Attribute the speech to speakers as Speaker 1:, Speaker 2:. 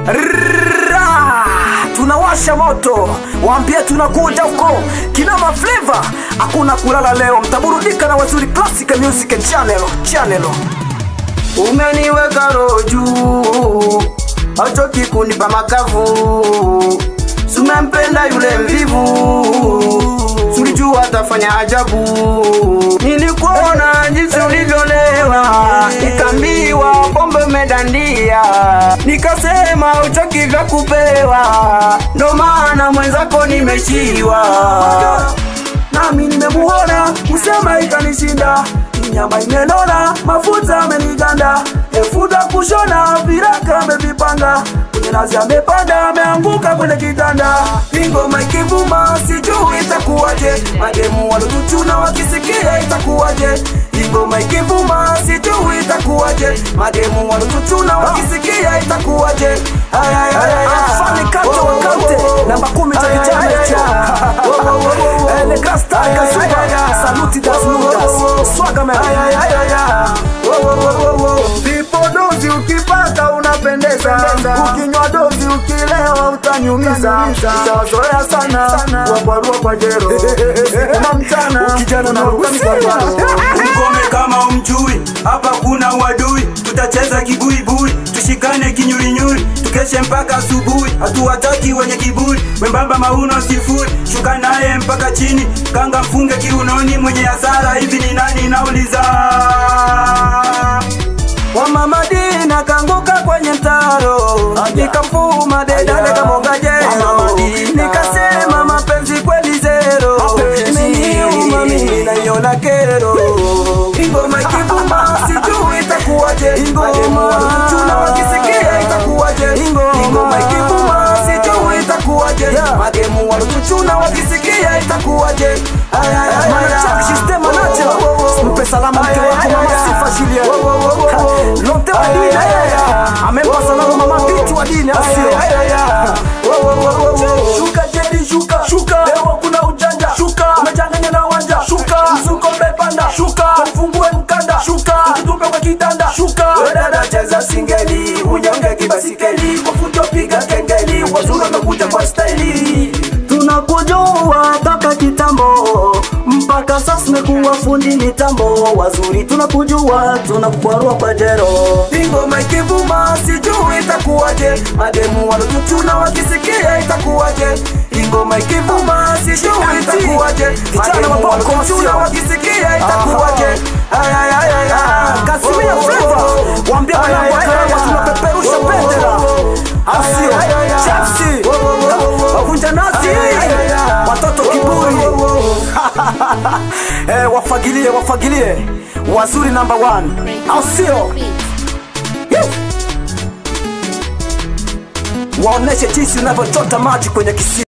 Speaker 1: Ra! tunawasha moto waambie tunakuja huko kinama flavor hakuna kulala leo mtaburudika na wazuri classic music channel channel
Speaker 2: umeniweka roho juu hauchoki kunipa makavu sumempenda yule mvivu sulijua atafanya ajabu nilikuona jinsi ulivyolewa nikambiwa pombe umedandia nikasema uchoki vya kupewa ndo maana mwenzako nimeshiwa nami nimemuona kusema ikanishinda nyama imenona mafuta ameniganda efuta kushona viraka amevipanga kwenye nazi amepanda ameanguka kwenye kitanda ingoma ikivuma sijui itakuwaje mademu walotuchuna wakisikia itakuwaje ingoma ikivuma sijui itakuwaje mademu walotuchuna wakisikia itakuwaje Ay, ay, ay, ay, ay.
Speaker 1: Fani kante wa kante namba kumi cha kijana hicho Eh, le grand star Kazuba saluti das nudas swaga man
Speaker 2: vipodozi ukipata unapendeza ukinywa dozi ukilewa utaniumiza utawazoea sana wakwarua kwa jero na mchana
Speaker 1: Ukijana na
Speaker 2: unaruka
Speaker 1: rusi.
Speaker 2: mkwara.
Speaker 3: Ukome kama umjui, hapa kuna uadui, tutacheza kibuibui, tushikane kinyurinyuri, tukeshe mpaka asubuhi, hatuwataki wenye kiburi, wembamba mauno sifuri, shuka naye mpaka chini, kanga mfunge kiunoni, mwenye hasara hivi ni nani nauliza?
Speaker 2: wa mama Dina kanguka kwenye mtaro nikamfuma dedale kamoga jero nikasema mapenzi kweli zero imeniuma mimi naiona kero ingoma ikivuma sijui itakuwaje ingoma tuna wakisikia itakuwaje ingoma ikivuma sijui itakuwaje magemu walotuchuna wakisikia itakuwaje Ay, ay, ay, ay,
Speaker 1: Manacha,
Speaker 2: ay.
Speaker 1: system manacha. Mpe salama mke wako mama Sifa Juliet. Lonte wa dini na yeye. Amempa salama mama Biti wa dini au sio?
Speaker 2: Shuka jedi shuka shuka leo kuna ujanja shuka umechanganya na wanja shuka mzuko umepanda shuka mfungue mkanda shuka tutupe kwa kitanda shuka we dada cheza singeli unyonge kibasikeli kwa fujo piga kengeli wazuri wamekuja kwa staili tunakujua toka kitambo mpaka sasa umekuwa fundi mitambo wazuri tunakujua tunakukwarua kwa jero ingoma ikivuma sijui itakuwaje mademu walotuchuna wakisikia itakuwaje ingoma ikivuma sijui itakuwaje
Speaker 1: Vijana wa Bongo,
Speaker 2: walotuchuna
Speaker 1: sio?
Speaker 2: wakisikia itakuwaje Ay, ay, ay, ay, ay.
Speaker 1: Kasimia
Speaker 2: Oh, oh,
Speaker 1: Flavor.
Speaker 2: oh.
Speaker 1: Waambie
Speaker 2: Ay,
Speaker 1: wanangu wa
Speaker 2: ay,
Speaker 1: Karagwa
Speaker 2: ay, ay.
Speaker 1: tunapeperusha
Speaker 2: Oh, oh,
Speaker 1: bendera.
Speaker 2: oh, oh.
Speaker 1: Au
Speaker 2: Ay,
Speaker 1: sio?
Speaker 2: ay, ay, ay.
Speaker 1: Chelsea.
Speaker 2: Oh, oh, oh, oh.
Speaker 1: Wavunja nasi.
Speaker 2: Ay, ay, ay, ay.
Speaker 1: Watoto
Speaker 2: Oh,
Speaker 1: kiburi.
Speaker 2: oh, oh, oh.
Speaker 1: Eh, wafagilie wafagilie wazuri number one au sio Yee. waoneshe jinsi unavyochota maji kwenye kisima